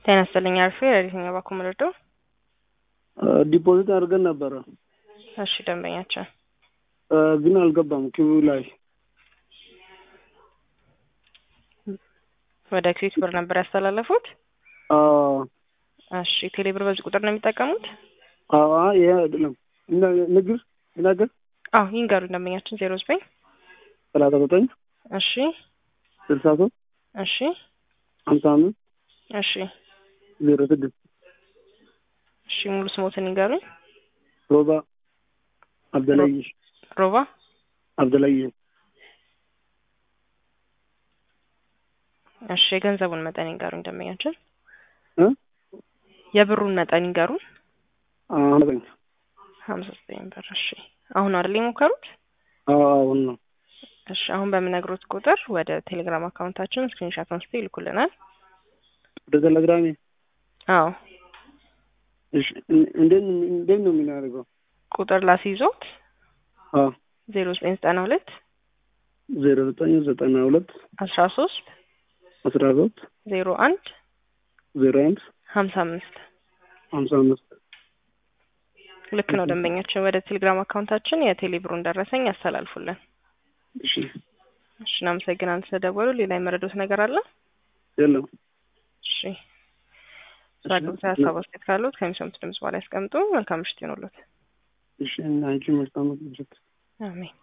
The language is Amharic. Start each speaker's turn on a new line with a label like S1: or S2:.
S1: ጤና ይስጥልኝ አርፌ የትኛው ባንክ ምረዶ?
S2: ዲፖዚት አድርገን ነበረ
S1: እሺ ደንበኛችን
S2: ግን አልገባም ኪዩ ላይ
S1: ወደ ክዊት ብር ነበር ያስተላለፉት።
S2: አዎ
S1: እሺ ቴሌ ብር በዚህ ቁጥር ነው የሚጠቀሙት?
S2: አዎ ይሄ አይደለም ንግር ይናገር
S1: አዎ ይንገሩ ደንበኛችን ዜሮ ዘጠኝ
S2: ሰላሳ ዘጠኝ
S1: እሺ
S2: ስልሳ ሶስት
S1: እሺ
S2: ሀምሳ አምስት
S1: እሺ
S2: ዜሮ ስድስት
S1: እሺ ሙሉ ስሞትን ይንገሩኝ።
S2: ሮባ አብደላይ
S1: ሮባ
S2: አብደላይ
S1: እሺ የገንዘቡን መጠን ይንገሩኝ ደንበኛችን።
S2: እ
S1: የብሩን መጠን ይንገሩን።
S2: አሁን
S1: ሀምሳ ዘጠኝ ብር እሺ አሁን አይደል የሞከሩት?
S2: አሁን ነው
S1: እሺ አሁን በምነግሮት ቁጥር ወደ ቴሌግራም አካውንታችን ስክሪንሻት አንስቶ ይልኩልናል።
S2: ወደ ቴሌግራሜ
S1: አዎ
S2: እሺ እንዴት እንዴት ነው የምናደርገው?
S1: ቁጥር ላስይዞት
S2: አዎ
S1: ዜሮ ዘጠኝ ዘጠና ሁለት
S2: ዜሮ ዘጠኝ ዘጠና ሁለት
S1: አስራ ሶስት
S2: አስራ ሶስት
S1: ዜሮ አንድ
S2: ዜሮ አንድ
S1: ሀምሳ አምስት
S2: ሀምሳ አምስት
S1: ልክ ነው ደንበኛችን። ወደ ቴሌግራም አካውንታችን የቴሌ ብሩን ደረሰኝ ያስተላልፉልን።
S2: እሺ
S1: እሺ እናመሰግናለን ስለደወሉ። ሌላ የመረዶት ነገር አለ?
S2: የለም
S1: እሺ ስራ ገብታ ሀሳብ አስተያየት ካሉት ከሚሰሙት ድምጽ በኋላ ያስቀምጡ። መልካም ምሽት ይሆኑለት።
S2: እሺ አንቺ መልካም ምሽት።
S1: አሜን።